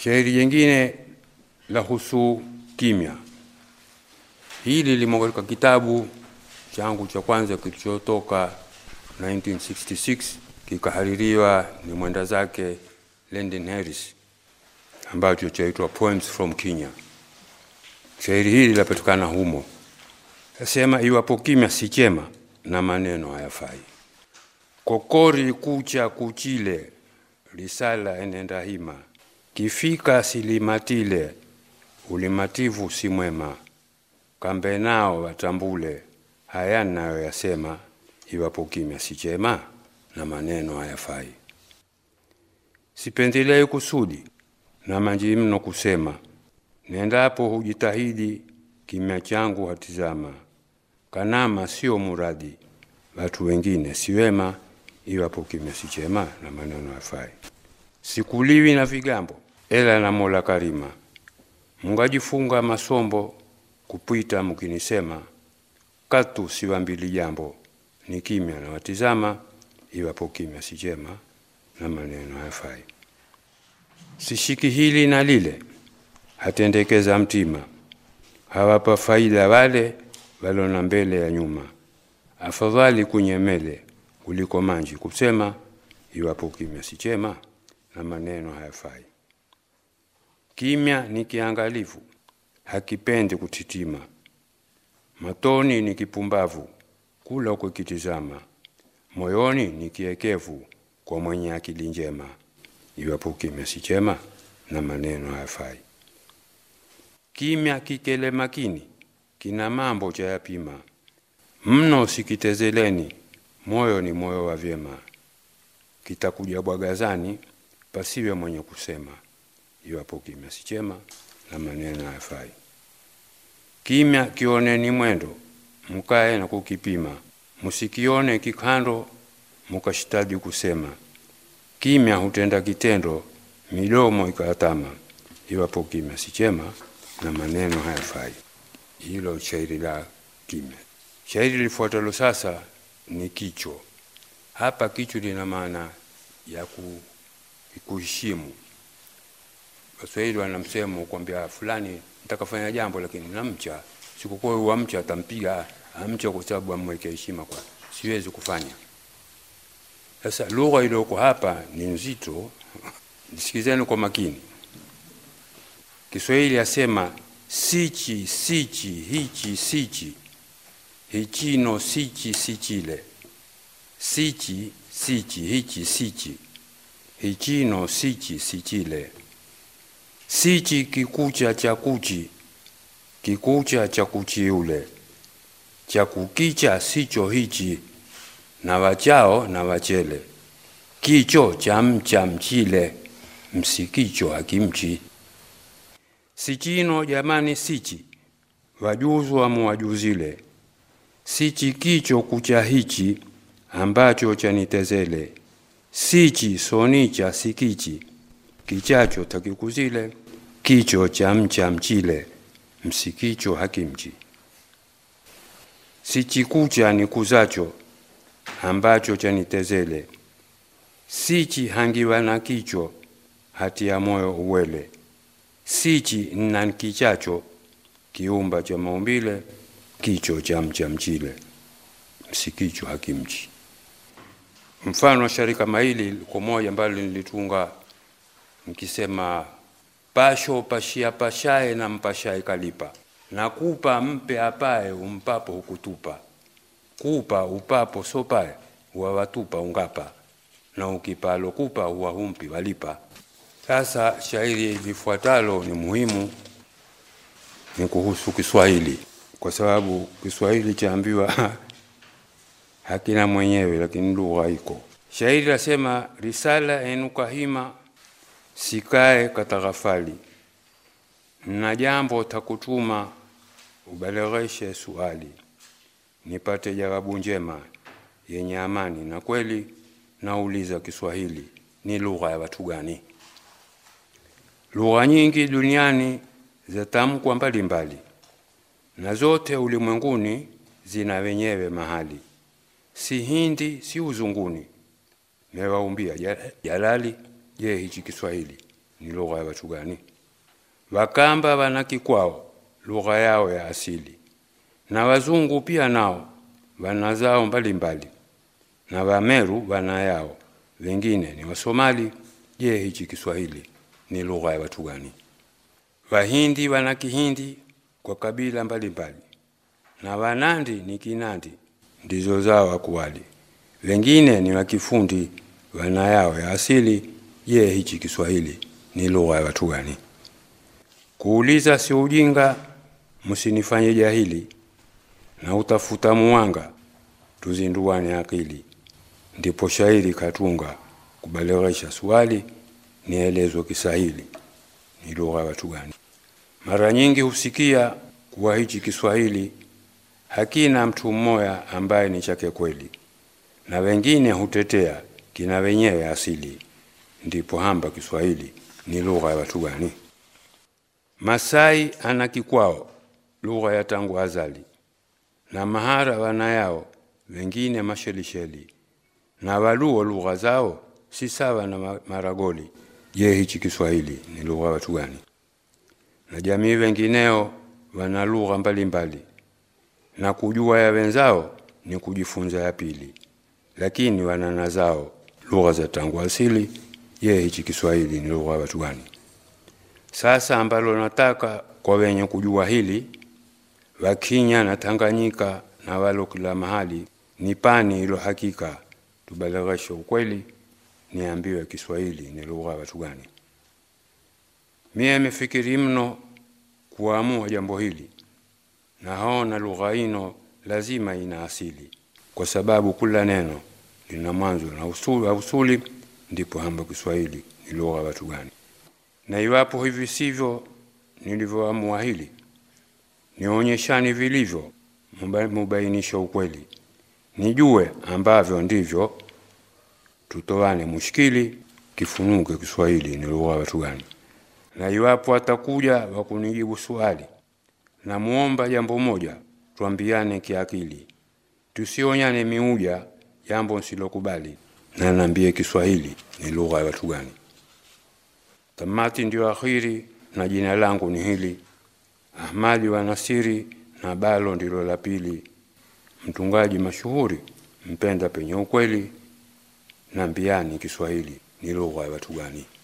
Shairi jingine la husu kimya, hili limo katika kitabu changu cha kwanza kilichotoka 1966 kikahaririwa ni mwenda zake Lyndon Harris ambacho chaitwa Poems from Kenya. Shairi hili lapatikana humo, asema iwapo kimya si chema na maneno hayafai, kokori kucha kuchile, risala enenda hima, kifika silimatile, ulimativu si mwema, kambe nao watambule haya nayo yasema, iwapo kimya si chema na maneno hayafai. Sipendelei kusudi na manji mno kusema, nendapo hujitahidi, kimya changu hatizama, kanama sio muradi, watu wengine si wema, iwapo kimya si chema na maneno hayafai. Sikuliwi na vigambo, ela na Mola Karima, mungajifunga masombo kupita mkinisema, katu siwambili jambo, ni kimya na watizama, iwapo kimya si chema na maneno hayafai. Sishiki hili na lile, hatendekeza mtima, hawapa faida wale walona mbele ya nyuma, afadhali kunyemele kuliko manji kusema, iwapo kimya si chema na maneno hayafai. Kimya ni kiangalifu, hakipendi kutitima, matoni ni kipumbavu, kula ukikitizama, moyoni ni kiekevu kwa mwenye akili njema, iwapo kimya si chema na maneno hayafai. Kimya kikele makini, kina mambo cha yapima, mno sikitezeleni, moyo ni moyo wa vyema, kitakuja bwagazani, pasiwe mwenye kusema, iwapo kimya si chema na maneno hayafai. Kimya kioneni mwendo, mukae na kukipima, musikione kikando, mukashitadi kusema. Kimya hutenda kitendo, midomo ikatama, iwapo kimya si chema na maneno hayafai. Hilo shairi la kimya. Shairi lifuatalo sasa ni kicho. Hapa kicho lina maana ya ku, kuheshimu. Waswahili wana msemo kwambia fulani nitakafanya jambo lakini namcha, sikukuwa uamcha atampiga amcha kwa sababu amweke heshima, kwa siwezi kufanya. Sasa lugha iliyoko hapa ni nzito, nisikizeni kwa makini. Kiswahili asema sichi sichi hichi sichi hichino sichi sichile sichi sichi hichi sichi hichino sichi sichile sichi kikucha cha kuchi kikucha cha kuchiule cha kukicha sicho hichi na wachao na wachele kicho cha mcha mchile msikicho hakimchi sichino jamani sichi wajuzwa muwajuzile sichi kicho kucha hichi ambacho chanitezele sichi sonicha sikichi kichacho takikuzile kicho cha mcha mchile msikicho hakimchi sichikucha ni kuzacho ambacho chanitezele sichi hangiwa na kicho hati ya moyo uwele sichi nna kichacho kiumba cha maumbile kicho cha mcha mchile msikicho hakimchi mfano wa shairi kama hili kwa moja ambalo nilitunga nikisema pasho pashia pashae na mpashae kalipa nakupa mpe apae umpapo hukutupa kupa upapo sopae huwawatupa ungapa na ukipalo kupa huwahumpi walipa sasa shairi lifuatalo ni muhimu ni kuhusu Kiswahili kwa sababu Kiswahili chaambiwa hakina mwenyewe, lakini lugha iko. Shairi lasema risala enuka hima sikae kataghafali, na jambo takutuma ubalegheshe suali, nipate jawabu njema yenye amani na kweli. Nauliza Kiswahili ni lugha ya watu gani? Lugha nyingi duniani zatamkwa mbalimbali na zote ulimwenguni zina wenyewe mahali, si Hindi si uzunguni, mewaumbia jalali. Je, hichi Kiswahili ni lugha ya watu gani? Wakamba wana kikwao lugha yao ya asili, na wazungu pia nao wana zao mbalimbali, na Wameru wana yao, wengine ni Wasomali. Je, hichi Kiswahili ni lugha ya watu gani? Wahindi wana Kihindi kwa kabila mbalimbali, na Wanandi ni Kinandi, ndizo zao akuwali, wengine ni Wakifundi wana yao ya asili. Je, hichi Kiswahili ni lugha ya watu gani? Kuuliza si ujinga, msinifanye jahili, na utafuta muwanga, tuzinduane akili. Ndipo shairi katunga kubalewesha swali, nielezwe Kiswahili ni lugha ya watu gani? Mara nyingi husikia kuwa hichi Kiswahili hakina mtu mmoja ambaye ni chake kweli, na wengine hutetea kina wenyewe asili. Ndipo hamba Kiswahili ni lugha ya watu gani? Masai ana kikwao lugha ya tangu azali, na Mahara wana yao, wengine Mashelisheli, na Waluo lugha zao si sawa na Maragoli. Je, hichi Kiswahili ni lugha ya watu gani? Na jamii wengineo wana lugha mbalimbali, na kujua ya wenzao ni kujifunza ya pili, lakini wanana zao lugha za tangu asili. Je, hichi Kiswahili ni lugha ya watu gani? Sasa ambalo nataka kwa wenye kujua hili, Wakinya na Tanganyika na walo kila mahali, nipani ilo hakika, tubalegheshe ukweli, niambiwe Kiswahili ni lugha ya watu gani? Mie mefikiri mno kuamua jambo hili, na haona lugha ino lazima ina asili, kwa sababu kila neno lina mwanzo na usuli, usuli ndipo hamba Kiswahili ni lugha ya watu gani? Na iwapo hivi sivyo nilivyoamua hili, nionyeshani vilivyo, mubainisha ukweli, nijue ambavyo ndivyo, tutoane mushkili, kifunuke Kiswahili ni lugha ya watu gani? Na iwapo atakuja wakunijibu swali, namuomba jambo moja, twambiane kiakili, tusionyane miuja, jambo nsilokubali, na nambie Kiswahili ni lugha ya watu gani? Tamati ndio akhiri, na jina langu ni hili Ahmadi wa Nasiri, na balo ndilo la pili, mtungaji mashuhuri, mpenda penye ukweli, nambiani Kiswahili ni lugha ya watu gani?